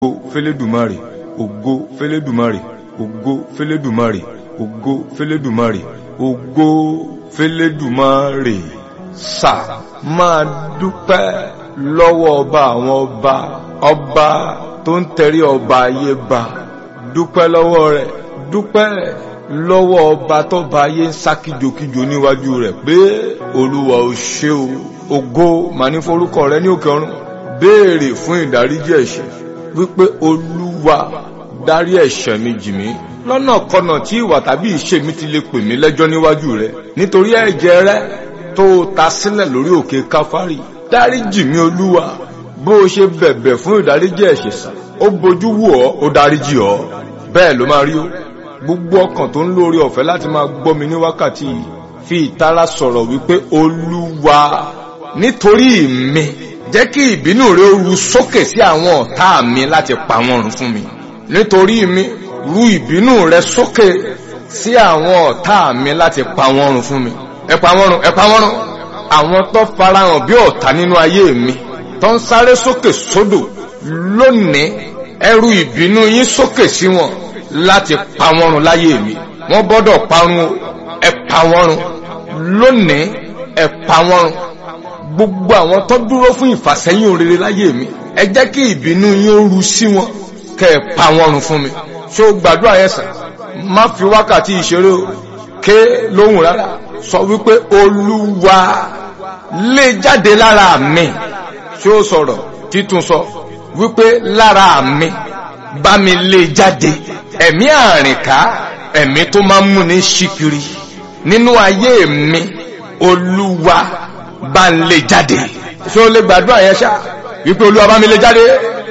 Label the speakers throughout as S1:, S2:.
S1: fẹlẹ́dùmarè ògo fẹlẹ́dùmarè ògo fẹlẹ́dùmarè ògo fẹlẹ́dùmarè ògo fẹlẹ́dùmarè sà máa dúpẹ́ lọ́wọ́ ọba àwọn ọba ọba tó ń tẹrí ọba ayé ba dúpẹ́ lọ́wọ́ rẹ̀ dúpẹ́ lọ́wọ́ ọba tó ba ayé ń sá kíjokíjo níwájú rẹ̀ pé olúwa ò ṣe o ògo màá ní forúkọ rẹ ní òkè ọ̀run béèrè fún ìdáríjì ẹ̀ṣẹ̀ wípé olúwa dárí ẹ̀ṣẹ̀ mi jì mí lọ́nà kọnà tí ìwà tàbí ìṣe mi ti lè pè mí lẹ́jọ́ níwájú rẹ nítorí ẹ̀jẹ̀ rẹ tó ta sílẹ̀ lórí òkè káfárì dáríjì mí olúwa bó o ṣe bẹ̀bẹ̀ fún ìdáríjì ẹ̀ṣẹ̀ sà ó bojú wò ọ́ ó dáríjì ọ́ bẹ́ẹ̀ ló máa rí o gbogbo ọkàn tó ń lórí ọ̀fẹ́ láti máa gbọ́ mi ní wákàtí yìí fi ìtara sọ̀rọ̀ wípé olúwa nítorí mi jẹ́ kí ìbínú rẹ ru sókè sí àwọn ọ̀tá mi láti pa wọ́n run fún mi nítorí mi ru ìbínú rẹ sókè sí àwọn ọ̀tá mi láti pa wọ́n run fún mi ẹ pa wọ́n run ẹ pa wọ́n run àwọn tó farahàn bí ọ̀tá nínú ayé mi tó ń sáré sókè sódò lónìí ẹ ru ìbínú yín sókè sí wọn láti pa wọ́n run láyé mi wọ́n gbọ́dọ̀ parun o ẹ pa wọ́n run lónìí ẹ pa wọ́n run gbogbo àwọn tó dúró fún ìfàsẹ́yìn òrèrè láyé mi ẹ jẹ́ kí ìbínú yín ó ru sí wọn kẹ́ ẹ pa wọ́n run fún mi ṣó gbàdúrà yẹn sàn má fi wákàtí ìṣeré o ké lóhùn rárá sọ wípé olúwa lé jáde lára mi ṣó sọ̀rọ̀ títún sọ wípé lára mi bá mi lé jáde ẹ̀mí àrìnká ẹ̀mí tó máa ń múni ṣíkiri nínú ayé mi olúwa bá ń lé jáde ṣé o lè gbàdúrà yẹn ṣá wípé olúwa bá mi lé jáde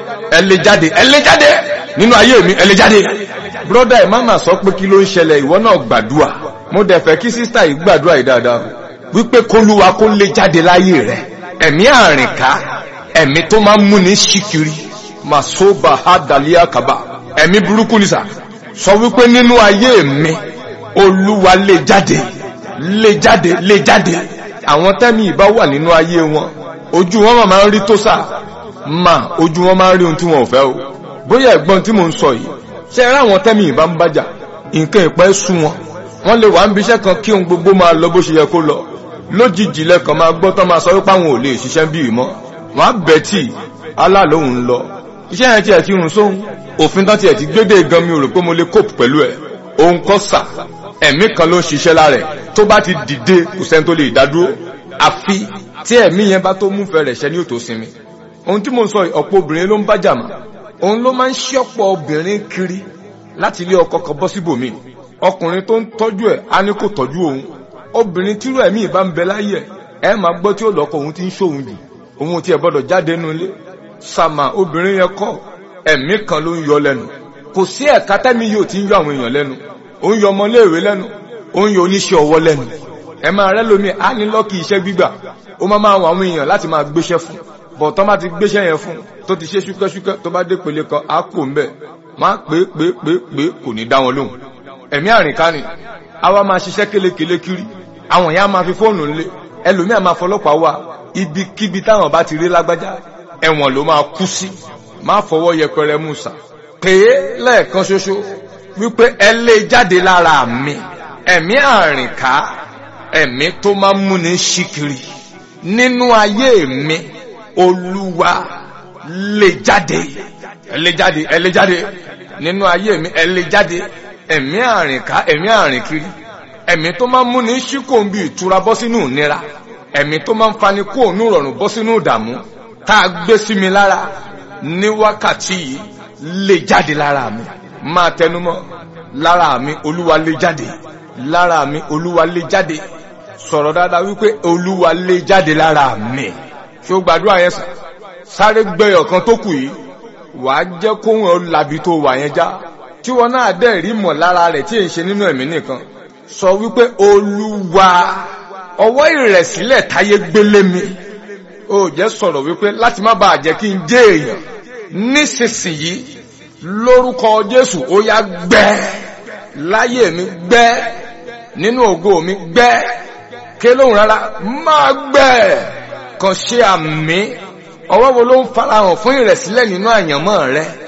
S1: ẹ lé jáde ẹ lé jáde nínú ayé mi ẹ lé jáde broda ẹ má mà sọ pé kí ló ń ṣẹlẹ̀ ìwọ náà gbàdúrà mo dẹ̀ fẹ́ kí sísítà yìí gbàdúrà yìí dáadáa wípé kólúwa kó lé jáde láyé rẹ ẹ̀mí àrìnká ẹ̀mí tó máa ń múni ṣíkiri màsóbà hádàlíà kaba ẹ̀mí burúkú ni sà sọ wípé nínú ayé mi olúwa lé jáde lé jáde lé jáde àwọn tẹ́mi ìbá wà nínú ayé wọn ojú wọn máa ń rí tó sà mà ojú wọn máa ń rí ohun tí wọn ò fẹ́ o bóyá ẹ̀gbọ́n tí mò ń sọ yìí ṣe eré àwọn tẹ́mi ìbá ń bájà nǹkan ìpẹ́ sú wọn wọ́n lè wà ń bíṣẹ́ kan kí ohun gbogbo máa lọ bó ṣe yẹ kó lọ lójijì lẹ́kàn máa gbọ́ tán máa sọ wípé àwọn ò lè ṣiṣẹ́ bí ìmọ̀ wọ́n á bẹ̀ tí aláàlóhùn lọ iṣẹ́ yẹn tiẹ̀ ti rùn sóhun òfin tán tiẹ̀ ti gbédè gan mi ò rò pé mo lè cope pẹ̀lú ẹ̀ òun kọ́ sà ẹ̀mí kan ló ń ṣiṣẹ́ lára ẹ̀ tó bá ti dìde kò sẹ́ni tó lè dádúró àfi tí ẹ̀mí yẹn bá tó múfẹ́ rẹ̀ ṣẹ́ ní òtó sinmi ohun tí mo ń sọ ọ̀pọ̀ obìnrin ló ń bá jàmà òun ló máa ń ṣí ọ̀pọ̀ obìnrin kiri láti ilé ọkọ kan bọ́ síbòmí ọkùnrin tó ń tọ́jú ẹ̀ á ní kò tọ́jú òun obìnrin tírú ẹ̀mí ìbá ń bẹ láyé ẹ̀ ẹ̀ máa gbọ́ tí ó lọ́kọ òun ti ń ṣòun jù òun ti ẹ̀ gbọ́dọ̀ jáde nínú ilé sàmà obìnrin yẹn kọ́ ẹ̀mí kan ló ń yọ lẹ́nu kò sí ẹ̀ka tẹ́mi yóò ti ń yọ àwọn èèyàn lẹ́nu ó ń yọ ọmọléèwé lẹ́nu ó ń yọ oníṣẹ́ ọwọ́ lẹ́nu ẹ máa rẹ́ lómi á ní lọ́kì iṣẹ́ gbígbà ó máa máa wọ àwọn èèyàn láti máa gbéṣẹ́ fún bọ̀ tán bá ti gbéṣẹ́ yẹn fún tó ti ṣe ṣúkẹ́ṣúkẹ́ tó bá dé pele kan á kò ń bẹ̀ máa pé pé pé pé kò ní dá wọn lóhùn ẹ̀mí àrìnká ni àwa máa ṣiṣẹ́ kélekèle kiri àwọn èèyàn máa fi fóònù ńlẹ̀ ẹlòmíà máa fọlọ́pàá wá ibikíbi táwọn bá ti rí lágbájá ẹ̀wọ̀n ló máa kú sí má fọwọ́ yẹpẹrẹ mú sà pé lẹ́ẹ̀kan ṣoṣo wípé ẹ lé jáde lára mi ẹ̀mí àrìnká ẹ̀mí tó máa ń múni ṣíkiri nínú ayé mi olúwa lé jáde ẹ lé jáde ẹ lé jáde nínú ayé mi ẹ lé jáde ẹ̀mí àrìnká ẹ̀mí àrìnkiri ẹ̀mí tó máa ń múni ṣíkò ń bí ìtura bọ́ sínú ìnira ẹ̀mí tó máa ń fani kó òun rọrùn bọ́ sínú ìdààmú tá a gbé sí mi lára ní wákàtí yìí lé jáde lára mi máa tẹnumọ́ lára mi olúwa lé jáde lára mi olúwa lé jáde sọ̀rọ̀ dáadáa wípé olúwa lé jáde lára mi ṣé o gbàdúrà yẹn sàn sáré gbẹyọ̀ kan tó kù yìí wàá jẹ́ kóhun ọ làbí tó wà yẹn já tí wọn náà dẹ̀ rí mọ̀ lára rẹ̀ tí èyí ṣe nínú ẹ̀mí nìkan sọ wípé olúwa ọwọ́ ìrẹ̀sílẹ̀ táyé gbélé mi ó jẹ́ sọ̀rọ̀ wípé láti má bàa jẹ́ kí n jẹ́ èèyàn nísinsìnyí lórúkọ jésù ó yá gbẹ́ láyé mi gbẹ́ nínú ògo mi gbẹ́ ké lóhùn rárá máa gbẹ́ kàn ṣe àmì ọwọ́ wo ló ń farahàn fún ìrẹ̀sílẹ̀ nínú àyànmọ́ rẹ